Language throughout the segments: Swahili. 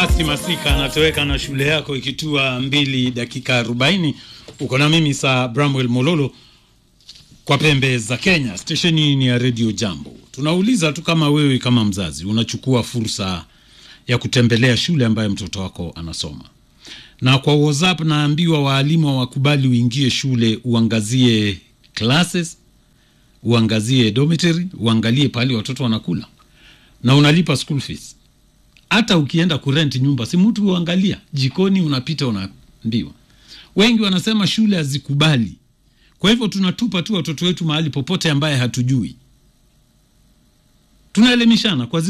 Basi Masika anatoweka na shule yako ikitua mbili dakika arobaini. Uko na mimi saa Bramwell Mololo kwa pembe za Kenya. Stesheni ni ya Radio Jambo. Tunauliza tu kama wewe kama mzazi unachukua fursa ya kutembelea shule ambayo mtoto wako anasoma, na kwa WhatsApp naambiwa waalimu wakubali uingie shule, uangazie classes, uangazie dormitory, uangalie pale watoto wanakula na unalipa school fees hata ukienda kurent nyumba si mtu uangalia jikoni, unapita unaambiwa. Wengi wanasema shule hazikubali, kwa hivyo tunatupa tu watoto wetu mahali popote ambaye hatujui. Tunaelimishana kwa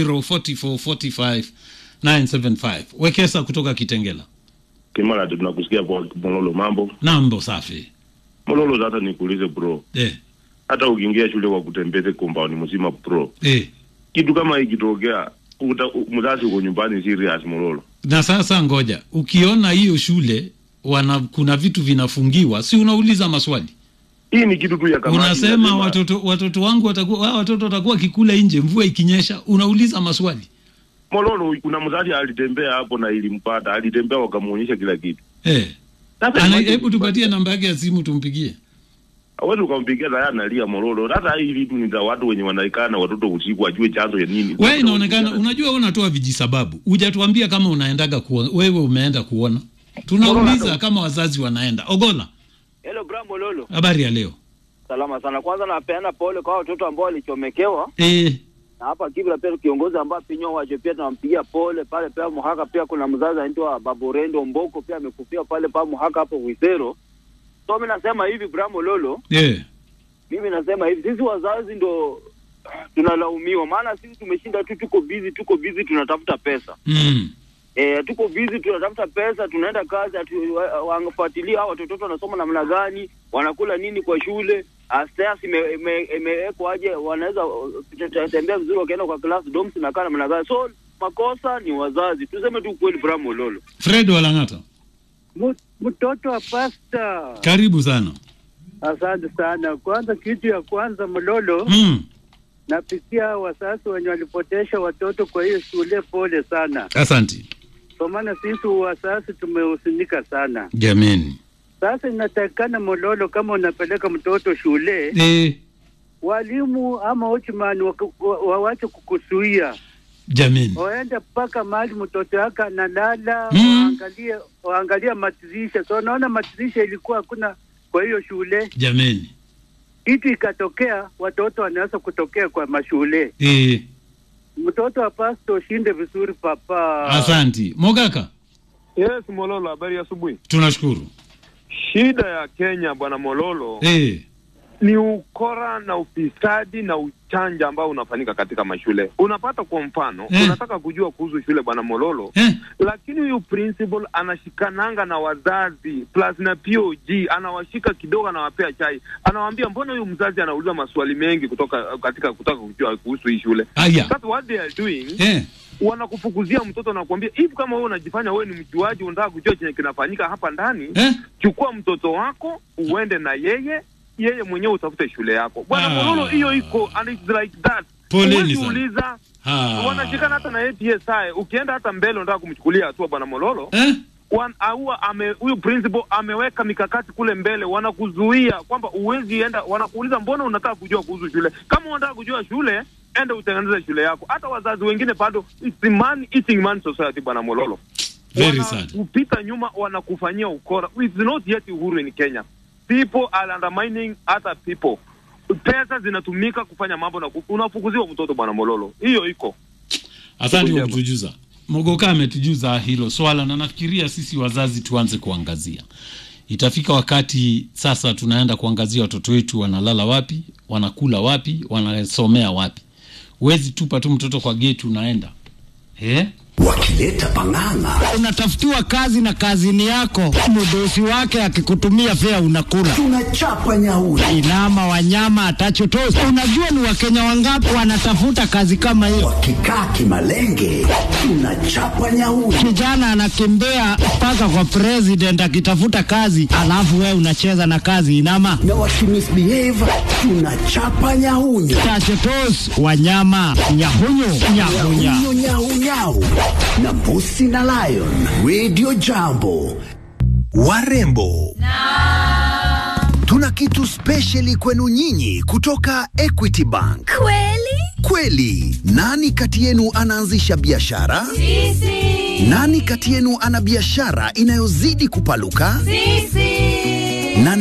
0204445975 Wekesa kutoka Kitengela. Kimara, tunakusikia kwa Mololo. Mambo Nambo safi Mololo, hata nikuulize bro, eh, hata ukiingia shule kwa kutembeze compound mzima bro, eh. kitu kama ikitokea uta- u- mzazi uko nyumbani serious Mololo. Na sasa ngoja, ukiona hiyo shule wana kuna vitu vinafungiwa, si unauliza maswali Hii ni kitu tu ya kamati. unasema inasema- watoto watoto wangu watakuwa wao watoto watakuwa kikula nje mvua ikinyesha, unauliza maswali Mololo, kuna mzazi alitembea hapo na ilimpata, alitembea wakamuonyesha kila kitu. eh. Sasa Ana, imagine- hebu tupatie namba yake ya simu tumpigie. hawezi ukampigia naye analia Mololo. Hata hii vitu ni za watu wenye wanaikaa na watoto usiku, ajue chanzo ya nini. Wewe inaonekana unajua, wewe unatoa vijisababu, hujatuambia kama unaendaga kuona, wewe umeenda kuona. Tunauliza kama wazazi wanaenda. Ogola, Hello Brambo Lolo. habari ya leo Salama sana. Kwanza napeana pole kwa watoto ambao walichomekewa eh, na hapa Kibra pia kiongozi ambaye pinyo waje pia tunampigia pole pale pia Muhaka pia kuna mzazi anaitwa Baborendo Mboko pia amekufia pale pa Muhaka hapo Wisero. So mimi nasema hivi Brambo Lolo, eh, mimi nasema hivi sisi wazazi ndo tunalaumiwa, maana sisi tumeshinda tu, tuko busy, tuko busy tunatafuta pesa mm, Eh, tuko busy tunatafuta pesa, tunaenda kazi, atu- wa- wanafuatilia hao watoto wanasoma namna gani, wanakula nini kwa shule, stairs ime- ime- imewekwa aje, wanaweza uh, te- te- tembea vizuri wakienda kwa class, dorms nakaa namna gani. So makosa ni wazazi, tuseme tu kweli. Bramo Lolo, Fred Walang'ata, Mu- Mtoto wa pasta, karibu sana asante sana. Kwanza, kitu ya kwanza Mlolo, mm, napitia wasasi wenye walipotesha watoto kwa hiyo shule, pole sana, asanti kwa maana sisi wasasi tumehusinika sana. jameni Sasa inatakikana Mololo, kama unapeleka mtoto shule, eh, walimu ama watchman waka- wa- wawache kukusuia, jameni waende mpaka mahali mtoto wake analala, Mm. waangalie waangalie matirisha. So naona matirisha ilikuwa hakuna kwa hiyo shule jameni kitu ikatokea, watoto wanaweza kutokea kwa mashule. eh, Mtoto wa pasto ushinde vizuri papa. asanti Mogaka, Yes, Mololo, habari ya asubuhi. tunashukuru Shida ya Kenya bwana Mololo eh, ni ukora na ufisadi na uchanja ambao unafanyika katika mashule. Unapata kwa mfano Eh. unataka kujua kuhusu shule bwana Mololo eh, lakini huyu principal anashikananga na wazazi plus na POG, anawashika kidogo, anawapea chai, anawaambia mbona huyu mzazi anauliza maswali mengi kutoka katika kutaka kujua kuhusu hii shule. aya That's what they are doing eh, wanakufukuzia mtoto na kuambia hivi, kama wewe unajifanya wewe ni mjuaji, unataka kujua chenye kinafanyika hapa ndani eh, chukua mtoto wako uende na yeye, yeye mwenyewe utafute shule yako bwana Ah. Mololo. Hiyo iko and it's like that. Poleni Huwezi sana. uliza ha. wanashikana hata na APSI. Ukienda hata mbele unataka kumchukulia hatua bwana Mololo, eh, wan- aua ame huyu principal ameweka mikakati kule mbele, wanakuzuia kwamba uwezi enda, wanakuuliza mbona unataka kujua kuhusu shule. Kama unataka kujua shule, enda utengeneze shule yako. Hata wazazi wengine bado, it's a man eating man society bwana Mololo very sad kupita nyuma wanakufanyia ukora. It's not yet uhuru in Kenya. People are undermining other people. Pesa zinatumika kufanya mambo na ku- unafukuziwa mtoto bwana Mololo. Hiyo iko. Asante kwa Jambo. kutujuza. Mogoka ametujuza hilo swala, na nafikiria sisi wazazi tuanze kuangazia. Itafika wakati sasa tunaenda kuangazia watoto wetu wanalala wapi, wanakula wapi, wanasomea wapi. Huwezi tupa tu mtoto kwa geti unaenda eh? wakileta pang'ang'a unatafutiwa kazi na kazini yako, mdosi wake akikutumia fea unakula. tunachapa nyauri Inama wanyama atachotosi. Unajua ni wakenya wangapi wanatafuta kazi kama hiyo? wakikaa kimalenge tunachapa nyauri Kijana anakimbia mpaka kwa president akitafuta kazi, alafu wewe unacheza na kazi. Inama na wakimisbehave tunachapa nyahunyu tachotos wanyama nyahunyu nyahunya nyahunyu nyaunyau na Mbusi na Lion. Radio Jambo. Warembo. Tuna kitu spesheli kwenu nyinyi kutoka Equity Bank. Kweli? Kweli, nani kati yenu anaanzisha biashara? Sisi. Nani kati yenu ana biashara inayozidi kupaluka? Sisi.